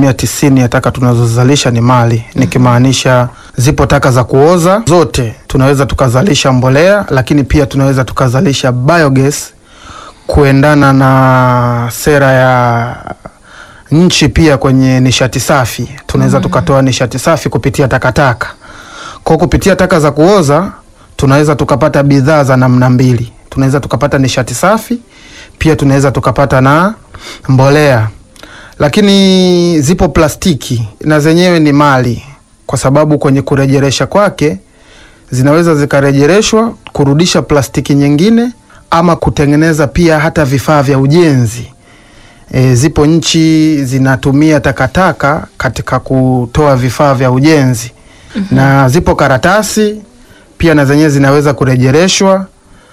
asilimia tisini ya taka tunazozalisha ni mali, nikimaanisha zipo taka za kuoza zote tunaweza tukazalisha mbolea, lakini pia tunaweza tukazalisha biogas kuendana na sera ya nchi pia kwenye nishati safi tunaweza tukatoa nishati safi kupitia takataka. Kwa kupitia taka za kuoza tunaweza tukapata bidhaa za namna mbili, tunaweza tukapata nishati safi, pia tunaweza tukapata na mbolea. Lakini zipo plastiki na zenyewe ni mali, kwa sababu kwenye kurejeresha kwake zinaweza zikarejereshwa kurudisha plastiki nyingine ama kutengeneza pia hata vifaa vya ujenzi. E, zipo nchi zinatumia takataka katika kutoa vifaa vya ujenzi na zipo karatasi pia na zenyewe zinaweza kurejereshwa.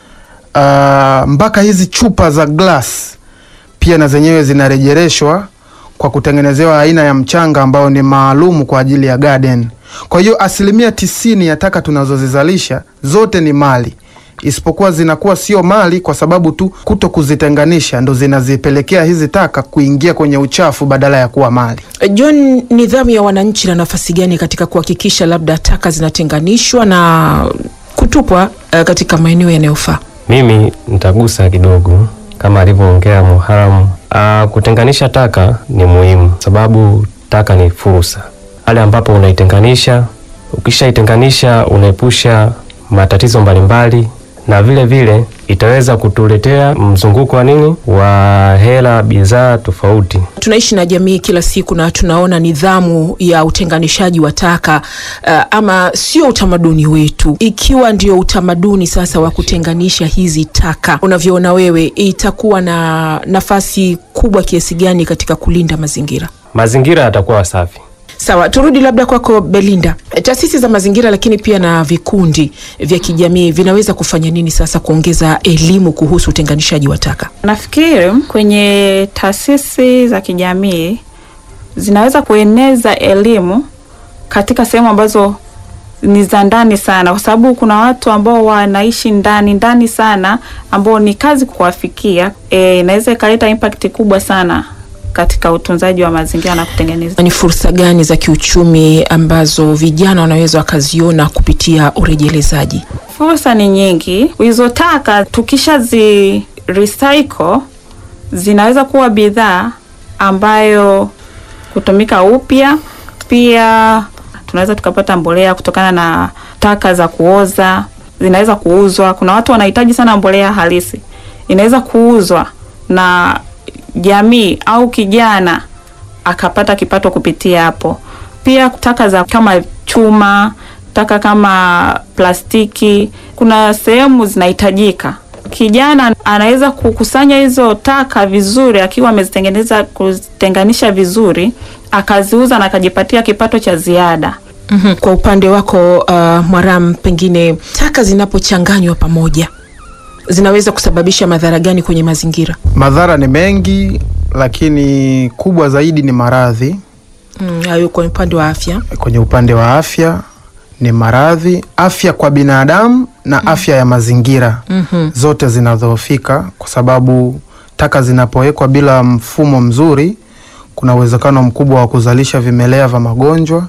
Ah, mpaka hizi chupa za glass pia na zenyewe zinarejereshwa kwa kutengenezewa aina ya mchanga ambao ni maalumu kwa ajili ya garden. Kwa hiyo asilimia tisini ya taka tunazozizalisha zote ni mali, isipokuwa zinakuwa sio mali kwa sababu tu kuto kuzitenganisha ndo zinazipelekea hizi taka kuingia kwenye uchafu badala ya kuwa mali. John, nidhamu ya wananchi na nafasi gani katika kuhakikisha labda taka zinatenganishwa na kutupwa eh, katika maeneo yanayofaa? Mimi nitagusa kidogo kama alivyoongea Muharamu. Ah, kutenganisha taka ni muhimu, sababu taka ni fursa. Pale ambapo unaitenganisha, ukishaitenganisha unaepusha matatizo mbalimbali, na vile vile itaweza kutuletea mzunguko wa nini wa hela, bidhaa tofauti. Tunaishi na jamii kila siku na tunaona nidhamu ya utenganishaji wa taka uh, ama sio utamaduni wetu. Ikiwa ndio utamaduni sasa wa kutenganisha hizi taka, unavyoona wewe, itakuwa na nafasi kubwa kiasi gani katika kulinda mazingira? Mazingira yatakuwa safi. Sawa, turudi labda kwako Belinda. Taasisi za mazingira lakini pia na vikundi vya kijamii vinaweza kufanya nini sasa kuongeza elimu kuhusu utenganishaji wa taka? Nafikiri kwenye taasisi za kijamii zinaweza kueneza elimu katika sehemu ambazo ni za ndani sana, kwa sababu kuna watu ambao wanaishi ndani ndani sana, ambao ni kazi kuwafikia. E, inaweza ikaleta impact kubwa sana katika utunzaji wa mazingira na kutengeneza Ni fursa gani za kiuchumi ambazo vijana wanaweza wakaziona kupitia urejelezaji? Fursa ni nyingi. Hizo taka tukishazi recycle zinaweza kuwa bidhaa ambayo kutumika upya. Pia tunaweza tukapata mbolea kutokana na taka za kuoza, zinaweza kuuzwa. Kuna watu wanahitaji sana mbolea halisi, inaweza kuuzwa na jamii au kijana akapata kipato kupitia hapo. Pia taka za kama chuma, taka kama plastiki, kuna sehemu zinahitajika. Kijana anaweza kukusanya hizo taka vizuri, akiwa amezitengeneza kuzitenganisha vizuri, akaziuza na akajipatia kipato cha ziada. Mhm. Kwa upande wako uh, Mwaram, pengine taka zinapochanganywa pamoja zinaweza kusababisha madhara gani kwenye mazingira? Madhara ni mengi, lakini kubwa zaidi ni maradhi. Mm, hayo kwa upande wa afya. Kwenye upande wa afya ni maradhi, afya kwa binadamu na afya ya mazingira Mhm. zote zinadhoofika, kwa sababu taka zinapowekwa bila mfumo mzuri, kuna uwezekano mkubwa wa kuzalisha vimelea vya magonjwa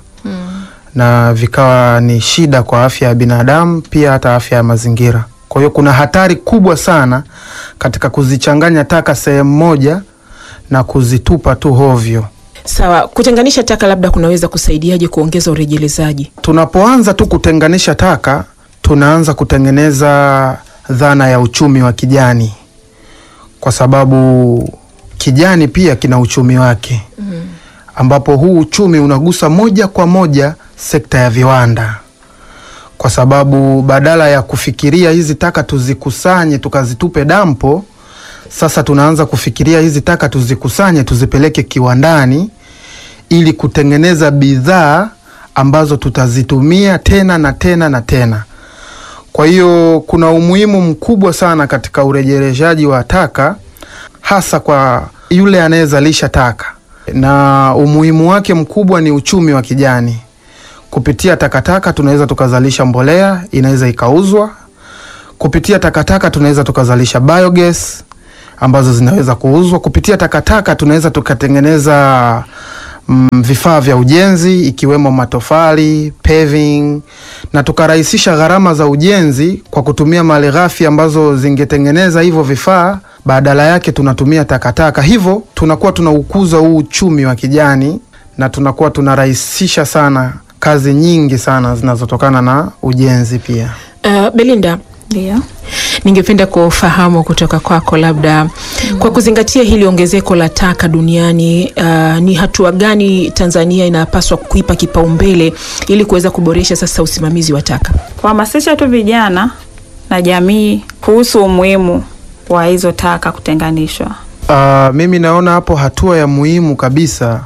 na vikawa ni shida kwa afya ya binadamu, pia hata afya ya mazingira. Kwa hiyo kuna hatari kubwa sana katika kuzichanganya taka sehemu moja na kuzitupa tu hovyo. Sawa, kutenganisha taka labda kunaweza kusaidiaje kuongeza urejelezaji? Tunapoanza tu kutenganisha taka, tunaanza kutengeneza dhana ya uchumi wa kijani, kwa sababu kijani pia kina uchumi wake, ambapo huu uchumi unagusa moja kwa moja sekta ya viwanda, kwa sababu badala ya kufikiria hizi taka tuzikusanye tukazitupe dampo, sasa tunaanza kufikiria hizi taka tuzikusanye tuzipeleke kiwandani ili kutengeneza bidhaa ambazo tutazitumia tena na tena na tena. Kwa hiyo kuna umuhimu mkubwa sana katika urejeleshaji wa taka, hasa kwa yule anayezalisha taka, na umuhimu wake mkubwa ni uchumi wa kijani. Kupitia takataka tunaweza tukazalisha mbolea, inaweza ikauzwa. Kupitia takataka tunaweza tukazalisha biogas ambazo zinaweza kuuzwa. Kupitia takataka tunaweza tukatengeneza mm, vifaa vya ujenzi ikiwemo matofali, paving na tukarahisisha gharama za ujenzi kwa kutumia malighafi ambazo zingetengeneza hivyo vifaa, badala yake tunatumia takataka. Hivyo tunakuwa tunaukuza huu uchumi wa kijani na tunakuwa tunarahisisha sana kazi nyingi sana zinazotokana na ujenzi pia. Uh, Belinda, Ndio. ningependa kufahamu kutoka kwako labda kwa kuzingatia hili ongezeko la taka duniani, uh, ni hatua gani Tanzania inapaswa kuipa kipaumbele ili kuweza kuboresha sasa usimamizi wa taka? Kuhamasisha tu vijana na jamii kuhusu umuhimu wa hizo taka kutenganishwa. Uh, mimi naona hapo hatua ya muhimu kabisa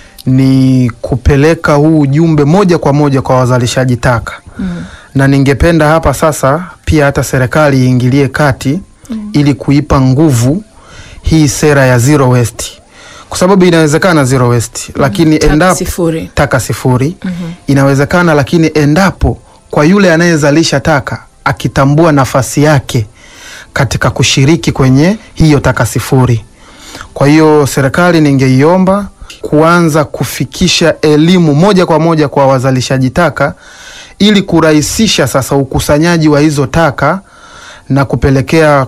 ni kupeleka huu ujumbe moja kwa moja kwa wazalishaji taka mm. na ningependa hapa sasa pia hata serikali iingilie kati mm. ili kuipa nguvu hii sera ya zero waste, kwa sababu inawezekana zero waste mm. lakini Taka endapo sifuri. taka sifuri mm-hmm. inawezekana, lakini endapo kwa yule anayezalisha taka akitambua nafasi yake katika kushiriki kwenye hiyo taka sifuri. Kwa hiyo serikali ningeiomba kuanza kufikisha elimu moja kwa moja kwa wazalishaji taka ili kurahisisha sasa ukusanyaji wa hizo taka na kupelekea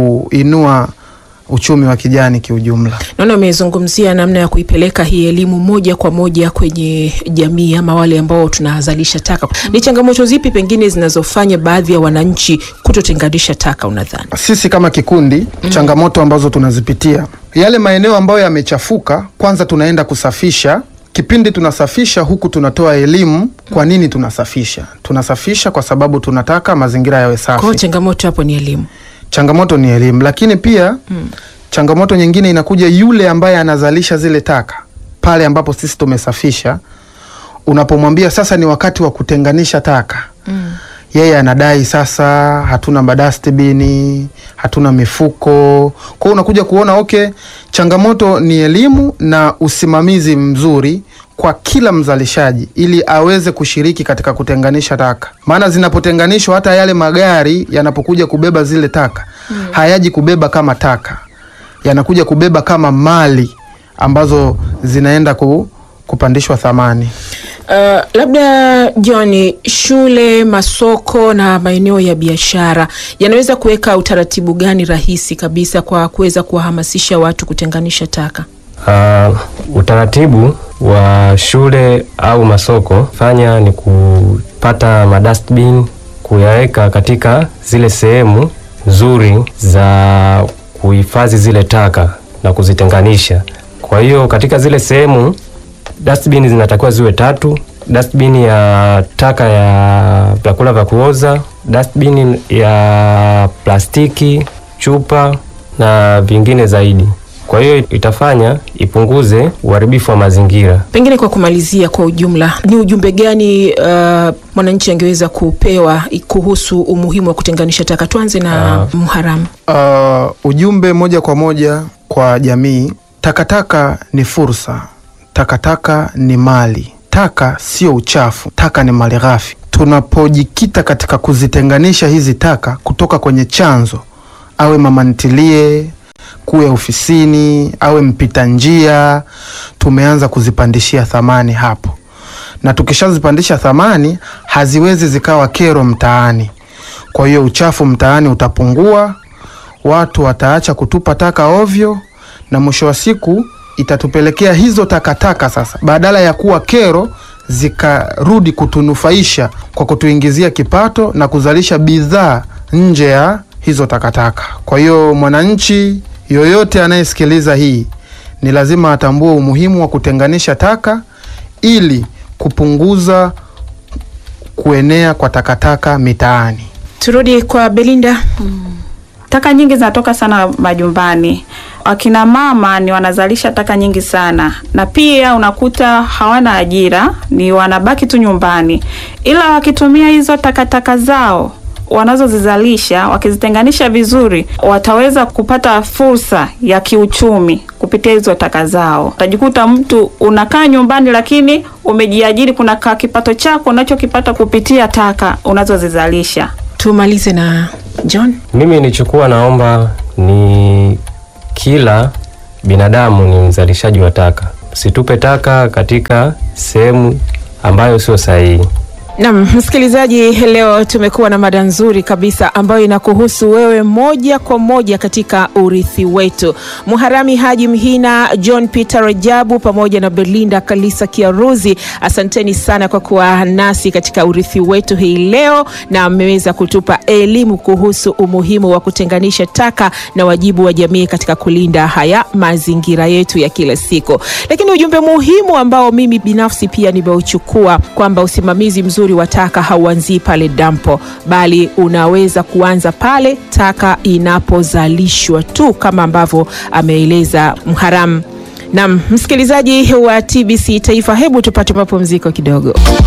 kuinua uchumi wa kijani kiujumla. Naona umezungumzia namna ya kuipeleka hii elimu moja kwa moja kwenye jamii ama wale ambao tunazalisha taka. Ni changamoto zipi pengine zinazofanya baadhi ya wananchi kutotenganisha taka unadhani? Sisi kama kikundi mm. changamoto ambazo tunazipitia, yale maeneo ambayo yamechafuka, kwanza tunaenda kusafisha. Kipindi tunasafisha huku tunatoa elimu. Kwa nini tunasafisha? Tunasafisha kwa sababu tunataka mazingira yawe Kwa hiyo safi. changamoto hapo ni elimu. Changamoto ni elimu, lakini pia mm. changamoto nyingine inakuja yule ambaye anazalisha zile taka pale ambapo sisi tumesafisha. Unapomwambia sasa ni wakati wa kutenganisha taka mm. yeye anadai sasa hatuna madastibini, hatuna mifuko. Kwa hiyo unakuja kuona okay, changamoto ni elimu na usimamizi mzuri kwa kila mzalishaji ili aweze kushiriki katika kutenganisha taka, maana zinapotenganishwa hata yale magari yanapokuja kubeba zile taka mm. hayaji kubeba kama taka, yanakuja kubeba kama mali ambazo zinaenda ku, kupandishwa thamani. Uh, labda John, shule, masoko na maeneo ya biashara yanaweza kuweka utaratibu gani rahisi kabisa kwa kuweza kuwahamasisha watu kutenganisha taka? Uh, utaratibu wa shule au masoko fanya ni kupata madustbin kuyaweka katika zile sehemu nzuri za kuhifadhi zile taka na kuzitenganisha. Kwa hiyo katika zile sehemu dustbin zinatakiwa ziwe tatu: dustbin ya taka ya vyakula vya kuoza, dustbin ya plastiki, chupa na vingine zaidi. Kwa hiyo itafanya ipunguze uharibifu wa mazingira. Pengine kwa kumalizia, kwa ujumla, ni ujumbe gani uh, mwananchi angeweza kupewa kuhusu umuhimu wa kutenganisha taka? Tuanze na Mharamu. Uh, ujumbe moja kwa moja kwa jamii: takataka ni fursa, takataka ni mali, taka sio uchafu, taka ni mali ghafi. Tunapojikita katika kuzitenganisha hizi taka kutoka kwenye chanzo, awe mama ntilie, kuwe ofisini, awe mpita njia, tumeanza kuzipandishia thamani hapo, na tukishazipandisha thamani haziwezi zikawa kero mtaani. Kwa hiyo uchafu mtaani utapungua, watu wataacha kutupa taka ovyo, na mwisho wa siku itatupelekea hizo takataka sasa, badala ya kuwa kero, zikarudi kutunufaisha kwa kutuingizia kipato na kuzalisha bidhaa nje ya hizo takataka. Kwa hiyo mwananchi yoyote anayesikiliza hii ni lazima atambue umuhimu wa kutenganisha taka ili kupunguza kuenea kwa takataka mitaani. Turudi kwa Belinda. Taka nyingi zinatoka sana majumbani. Wakina mama ni wanazalisha taka nyingi sana, na pia unakuta hawana ajira, ni wanabaki tu nyumbani, ila wakitumia hizo takataka zao wanazozizalisha wakizitenganisha vizuri, wataweza kupata fursa ya kiuchumi kupitia hizo taka zao. Utajikuta mtu unakaa nyumbani, lakini umejiajiri, kuna ka kipato chako unachokipata kupitia taka unazozizalisha. Tumalize na John. Mimi nilichokuwa naomba ni kila binadamu ni mzalishaji wa taka, Tusitupe taka katika sehemu ambayo sio sahihi. Naam, msikilizaji, leo tumekuwa na mada nzuri kabisa ambayo inakuhusu wewe moja kwa moja katika urithi wetu. Muharami Haji Mhina, John Peter Rajabu pamoja na Belinda Kalisa Kiaruzi, asanteni sana kwa kuwa nasi katika urithi wetu hii leo, na mmeweza kutupa elimu kuhusu umuhimu wa kutenganisha taka na wajibu wa jamii katika kulinda haya mazingira yetu ya kila siku. Lakini ujumbe muhimu ambao mimi binafsi pia nimeuchukua kwamba usimamizi mzuri wa taka hauanzii pale dampo, bali unaweza kuanza pale taka inapozalishwa tu, kama ambavyo ameeleza Mharamu. Naam, msikilizaji wa TBC Taifa, hebu tupate mapumziko kidogo.